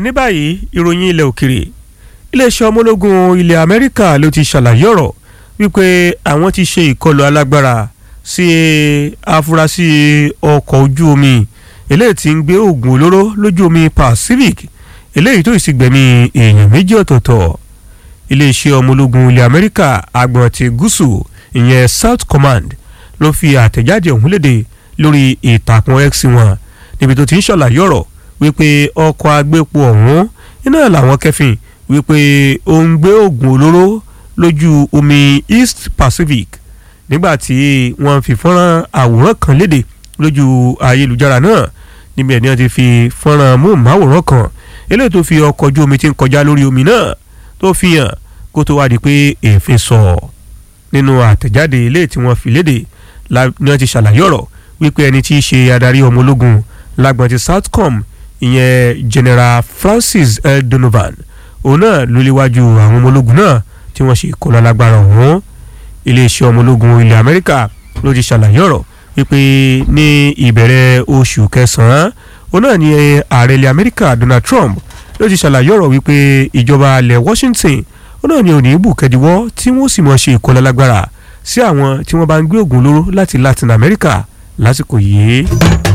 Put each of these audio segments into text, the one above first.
ní báyìí ìròyìn ilẹ̀ òkèrè iléeṣẹ́ ọmọ ológun ilẹ̀ amẹ́ríkà ló ti ṣàlàyé ọ̀rọ̀ wípé àwọn ti ṣe ìkọlù alágbára sí afurasí ọkọ̀ ojú omi eléyìí tí ń gbé oògùn olóró lójú omi pacific eléyìí tó sì gbẹ̀mí èèyàn méjì ọ̀tọ̀ọ̀tọ̀ iléeṣẹ́ ọmọ ológun ilẹ̀ amẹ́ríkà agbọ̀n ti gúúsù ìyẹn south command ló fi àtẹ̀jáde ọ̀hún léde lórí ìtàkùn x wọn níbi tó ti ń ṣàlàyé ọ̀rọ̀ wípé ọkọ̀ agbépo ọ̀hún iná làwọn kẹfìn wípé ó ń gbé oògùn olóró lójú omi east pacific nígbà tí wọ́n fi fọ́nrán àwòrán kan léde lójú ayélujára náà níbi ẹ̀ní wọ́n ti fi fọ́nrán móhùnmáwòrán kan eléyìí tó fi ọkọ̀ ojú omi tí ń kọjá lórí omi náà tó fi hàn kó tó wá di pé èéfín sọ nínú àtẹ̀jáde eléyìí tí wọ́n fi léde ni wọ́n ti ṣàlàyé ọ̀rọ̀ wípé ẹni tí í ṣe adarí ọmọ ológun lágbọ̀n ti southcom ìyẹn general francis l donovan òun náà ló léwájú àwọn ọmọ ológun náà tí wọ́n ṣe ìkọlù alágbára ọ̀hún iléeṣẹ́ ọmọ ológun ilẹ̀ amẹ́ríkà ló ti ṣàlàyé ọ̀rọ̀ wípé ní ìbẹ̀rẹ̀ oṣù kẹsàn-án òun náà ni ààrẹ ilẹ̀ amẹ́ríkà donald trump ló ti ṣàlàyé ọ̀rọ̀ wípé ìjọba ilẹ̀ washington òun náà ni òní bùkẹ́díwọ́ tí wọ́n sì mọ̀ ṣe ìkọlù alágbára sí àwọn tí wọ́n bá ń gbé ògùn olóró láti latin america lásìkò yìí.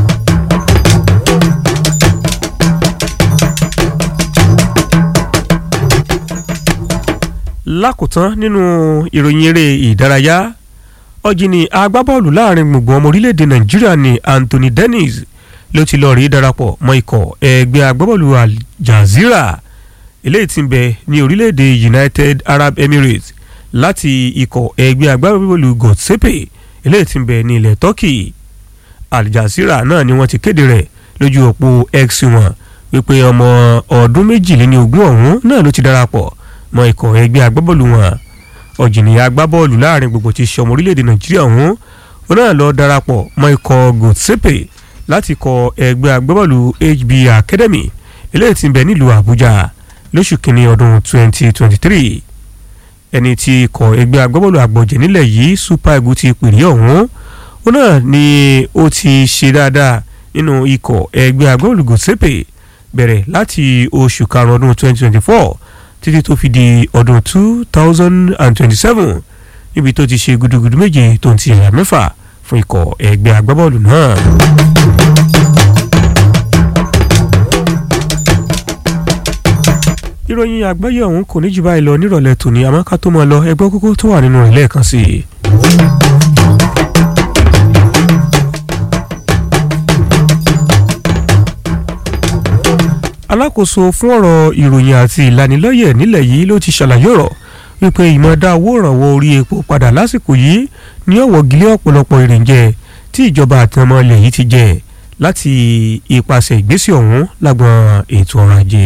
lákòótán nínú ìròyìn eré ìdárayá ọ̀jìnì agbábọ́ọ̀lù láàrin gbùngbùn ọmọ orílẹ̀-èdè nàìjíríà ní anthony dennis ló ti lọ́ọ́ rí darapọ̀ mọ́ ikọ̀ ẹgbẹ́ agbábọ́ọ̀lù al jazeera eléyìí tí ń bẹ ní orílẹ̀-èdè united arab emirates láti ikọ̀ ẹgbẹ́ agbábọ́ọ̀lù gotsepe eléyìí tí ń bẹ ní ilẹ̀ turkey al jazeera náà ni wọ́n ti kéde rẹ̀ lójú òpó x wọn wípé ọmọ ọdún méjìléní ogún ọ̀hún náà ló ti darapọ̀ mọ́ ikọ̀ ẹgbẹ́ agbábọ́ọ̀lù wọn ọ̀jìnìyà agbábọ́ọ̀lù láàrin gbogbo ti ṣọmọ orílẹ̀-èdè nàìjíríà ọ̀hún ó náà lọ darapọ̀ mọ́ ikọ̀ gotsepe láti kọ ẹgbẹ́ agbábọ́ọ̀lù hb academy eléyìí tí ń bẹ nílùú àbújá lóṣù kínní ọdún 2023 ẹni tí ikọ̀ ẹgbẹ́ agbábọ́ọ̀lù àgbọ̀jẹ̀ nílẹ̀ yìí super eagles ti pèrè ọ̀hún ó náà ni ó ti ṣe dáadáa nínú ikọ̀ ẹgbẹ́ agbábọ́ọ̀lù gotsepe bẹ̀rẹ̀ láti oṣù karùn-ún ọdún 2024 títí tó fi di ọdún two thousand and twenty-seven níbi tó ti ṣe gudugudu méje tó ń ti ẹ̀yà mẹ́fà fún ikọ̀ ẹgbẹ́ agbábọ́ọ̀lù náà. ìròyìn àgbáyé ọ̀hún kò ní jù báyìí lọ nírọ̀lẹ́ tòní àmọ́ ká tó máa lọ ẹgbẹ́ kókó tó wà nínú rẹ̀ lẹ́ẹ̀kan sí i. alákòóso fún ọ̀rọ̀ ìròyìn àti ìlanilọ́yẹ̀ nílẹ̀ yìí ló ti ṣàlàyé ọ̀rọ̀ wípé ìmọ̀ọ́dá owó ìrànwọ́ orí epo padà lásìkò yìí ní ọ̀wọ́ gílé ọ̀pọ̀lọpọ̀ ìrìnjẹ tí ìjọba àti ọmọ ilẹ̀ yìí ti jẹ láti ipasẹ̀ ìgbésẹ̀ ọ̀hún lágbọn ètò ọrọ̀ ajé.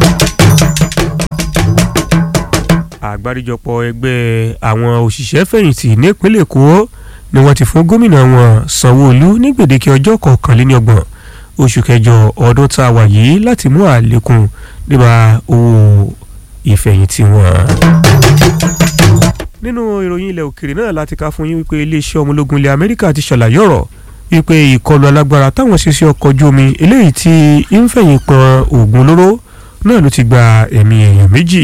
àgbáríjọpọ̀ ẹgbẹ́ àwọn òṣìṣẹ́ fẹ̀yìntì nípínlẹ̀ èkó ni wọ́n ti fún gómìnà wọn sanwó-olú ní gbèdéke ọjọ́ kọkànléní ọgbọ̀n oṣù kẹjọ ọdún tá a wà yìí láti mú àlékún nípa owó ìfẹ̀yìntì wọn. nínú ìròyìn ilẹ̀ òkèrè náà láti ká fún yín wípé iléeṣẹ́ ọmọ ológun ilẹ̀ amẹ́ríkà ti ṣàlàyé ọ̀rọ̀ wípé ìkọlù alágbára táwọn ṣe sí ọkọ̀ ojú omi eléyìí tí ń fẹ̀yìn pọn oògùn olóró náà ló ti gba ẹ̀mí èèyàn méjì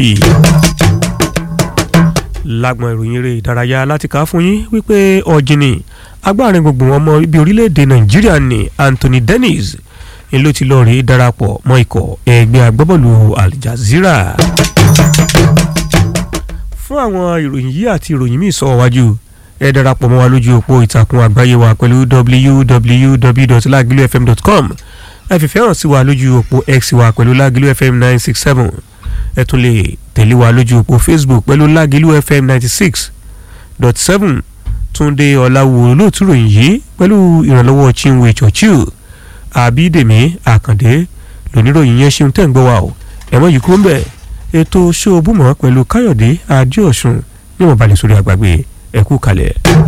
lágbọn ìròyìn eré ìdárayá láti ká fún yín wípé ọ̀jìnì agbárin gbogbo ọmọ ibi orílẹ̀-èdè nàìjíríà ní anthony dennis ni ló ti lọ rí darapọ̀ mọ́ ikọ̀ ẹgbẹ́ agbábọ́ọ̀lù al jazeera. fún àwọn ìròyìn yìí àti ìròyìn míì sọ wájú ẹ darapọ̀ mọ́ wa lójú òpó ìtàkùn àgbáyé wa pẹ̀lú www.lagilufm.com ẹ fìfẹ́ hàn sí wa lójú òpó x wa pẹ̀lú lagilufm nine six seven ẹ tún lè tẹ̀lé wa lójú òpó facebook pẹ̀lú lagilufm ninety six dot seven túnde ọ̀làwò olóòtú ròyìn yìí pẹ̀lú ìrànlọ́wọ́ chinwe churchill àbídèmí àkàndé lóníròyìn yẹn ṣeun tẹ̀ ń gbọ́ wa o ẹ̀wọ̀n yìí kúrò ń bẹ̀ ètò ṣóòbùmọ̀ pẹ̀lú káyọ̀dé adéọ̀sùn ní wọn balẹ̀ sórí àgbàgbé ẹ̀kú kalẹ̀.